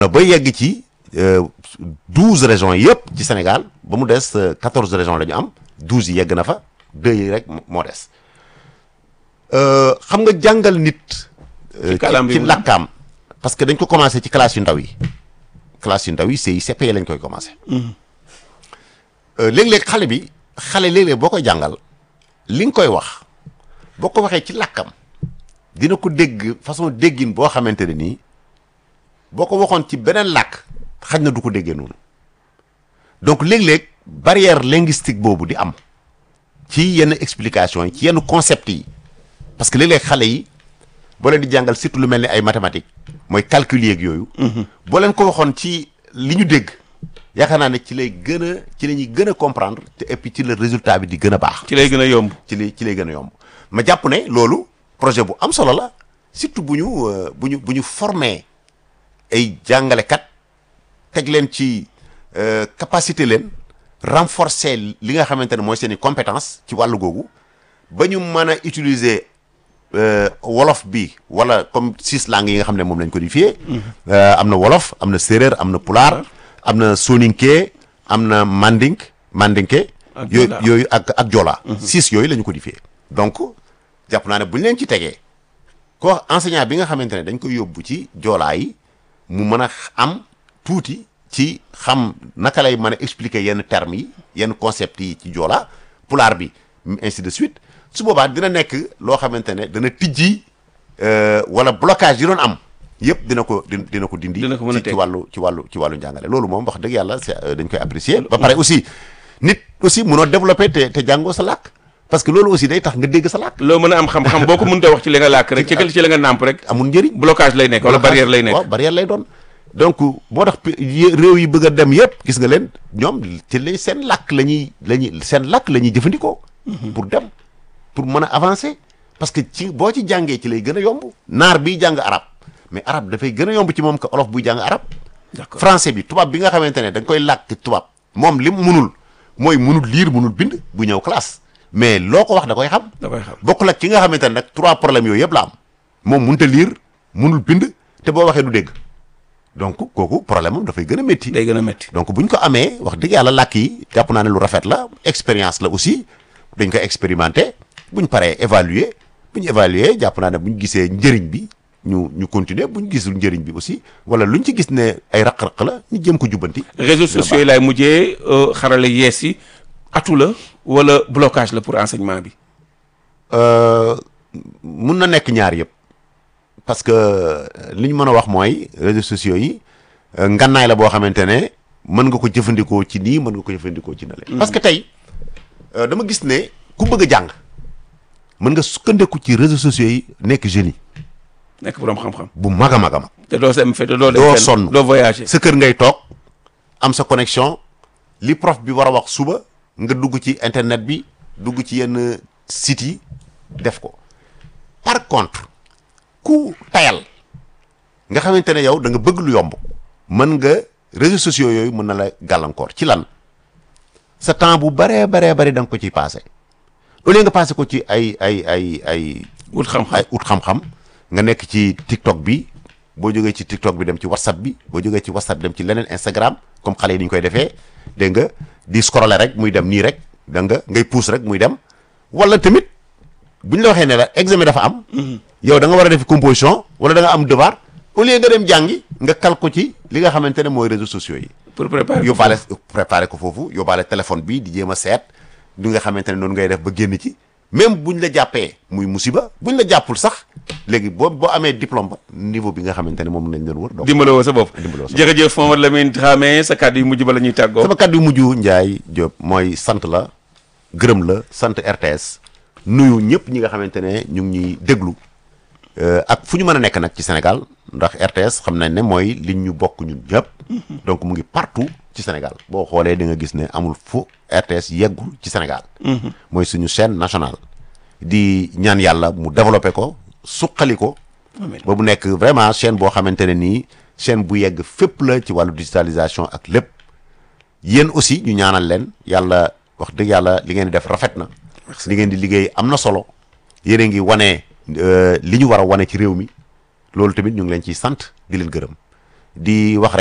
ba yegg ci douze régions yëpp ci Sénégal ba mu des quatorze régions la ñu am douze yi yegg na fa deux yi rek moo des xam nga jàngal nit. ci làkkaam parce que dañ ko commencé ci classe yu ndaw yi classe yu ndaw yi CICP lañ koy commencé. léeg-léeg xale bi xale léeg-léeg boo koy jàngal li nga koy wax boo ko waxee ci làkkam dina ko dégg façon déggin boo xamante ne nii boo ko waxoon ci beneen làkk xaj na du ko déggee noonu donc léeg-léeg barrière linguistique boobu di am ci yenn explication yi ci yenn concept yi parce que léeg-léeg xale yi boo leen di jàngal surtout lu mel ni ay mathématiques mooy calcul yeeg yooyu. boo leen ko waxoon ci li ñu dégg. yaakaar naa ne ci lay gën a ci la ñuy gën a comprendre te et puis ci le résultat bi di gën a baax. ci lay gën a yomb. ci lay ci lay gën a yomb ma jàpp ne loolu projet bu am solo la surtout bu ñu bu ñu bu ñu formé ay jàngalekat teg leen ci capacité leen renforcer li nga xamante ne mooy seen i compétence ci wàllu googu ba ñu mën a utiliser wolof bi wala comme six langues yi nga xam ne moom lañ codifié. am na wolof am na séeréer am na pulaar. am na soninke am na mandink mandinke yooyu yooyu ak ak jola six yooyu la ñu codifié donc jàpp naa ne bu ñu leen ci tegee ko enseignant bi nga xamante ne dañ koy yóbbu ci joolaa yi mu mën a am tuuti ci xam naka lay mën a expliquer yenn termes yi yenn concepts yi ci joolaa pulaar bi ainsi de suite su boobaa dina nekk loo xamante ne dana tijji wala blocage yi doon am yëpp dina ko dina ko dindi dina ko mën a ci wàllu ci wàllu ci wàllu njàngale loolu moom wax dëgg yàlla c'est dañ koy apprécier ba pare aussi nit aussi mënoo développer te te jàngoo sa làkk parce que loolu aussi day tax nga dégg sa làkk loo mën a am xam-xam boo ko mënut a wax ci li nga làkk rek ci ci la nga nàmp rek amul njëriñ blocage lay nekk wala barrière lay nekk waaw barrière lay doon donc moo tax réew yi bëgg a dem yëpp gis nga leen ñoom ci lay seen làkk la ñuy la ñuy seen làkk la ñuy jëfandikoo pour dem pour mën a avancer parce que ci boo ci jàngee ci lay gën a yomb naar biy jàng arab mais arabe dafay gën a yomb ci moom que olof buy jàng arabe français bi tubaab bi nga xamante ne da nga koy làkk tubaab moom lim munul mooy munul lire munul bind bu ñëw classe mais loo ko wax da koy xam da koy xam bokkul ak ki nga xamante ne nag trois problèmes yooyu yëpp la am moom munut a lire munul bind te boo waxee du dégg donc kooku problème am dafay gën a métti day gën a métti donc bu ñu ko amee wax dëgg yàlla làkk yi jàpp naa ne lu rafet la expérience la aussi dañ koy expérimenter bu ñu paree évaluer bu ñu évaluer jàpp naa ne bu ñu gisee njëriñ bi ñu ñu continuer bu ñu gisul njëriñ bi aussi wala lu ñu ci gis ne ay raq-raq la ñu jëm ko jubbanti. réseaux sociaux yi laay mujjee xarale yees yi atu la wala blocage la pour enseignement bi. mun na nekk ñaar yëpp parce que li ñu mën a wax mooy réseaux sociaux yi ngannaay la boo xamante ne mën nga ko jëfandikoo ci nii mën nga ko jëfandikoo ci nale parce que tey dama gis ne ku bëgg a jàng mën nga sukkandiku ci réseaux sociaux yi nekk génie. nekk borom xam-xam. bu mag a mag a mag. te doo sem fe te doo. doo sonn doo voyager. sa kër ngay toog am sa connexion li prof bi war a wax suba nga dugg ci internet bi dugg ci yenn sites yi def ko par contre ku tayal nga xamante ne yow da nga bëgg lu yomb mën nga réseaux sociaux yooyu mën na la gàllankoor ci lan sa temps bu baree baree bari da nga ko ciy passé au lieu nga passé ko ci ay ay ay ay. ut xam-xam ay ut xam-xam. nga nekk ci TikTok bi boo jógee ci TikTok bi dem ci WhatsApp bi boo jógee ci WhatsApp dem ci leneen Instagram comme xale yi ni ñu koy defee dégg nga di scroller rek muy dem nii rek da nga ngay pousse rek muy dem wala tamit bu ñu la waxee ne la examen dafa am. yow da nga war a def composition wala da nga am devoir au lieu nga dem jàngi nga kal ko ci li nga xamante ne mooy réseaux sociaux yi. pour préparer yóbbaale préparer ko foofu yóbbaale téléphone bi di jéem a seet li nga xamante ne noonu ngay def ba génn ci. même buñ la jàppee muy musiba buñ la jàppul sax léegi boo boo amee diplôme ba niveau bi nga xamante ne moom lañ doon wër. donc dimbaloo woo sa bopp dimbaloo sa bopp jërëjëf Mamadou Lamine Dramé sa kàddu yu mujj ba la ñuy tàggoo. sama kàddu yu mujj Ndiaye Diop mooy sant la gërëm la sant RTS nuyu ñëpp ñi nga xamante ne ñu ngi ñuy déglu ak fu ñu mën a nekk nag ci Sénégal ndax RTS xam nañ ne mooy liñ ñu bokk ñun ñëpp. donc mu ngi partout ci Sénégal boo xoolee di nga gis ne amul fu RTS yeggul ci Sénégal. mooy suñu chaîne nationale. di ñaan yàlla mu développé ko suqali ko. ba mu nekk vraiment chaîne boo xamante ne nii chaîne bu yegg fépp la ci wàllu digitalisation ak lépp yéen aussi ñu ñaanal leen yàlla wax dëgg yàlla li ngeen di def rafet na. li ngeen di liggéey am na solo. yéen a ngi wane li ñu war a wane ci réew mi loolu tamit ñu ngi leen ciy sant di leen gërëm di wax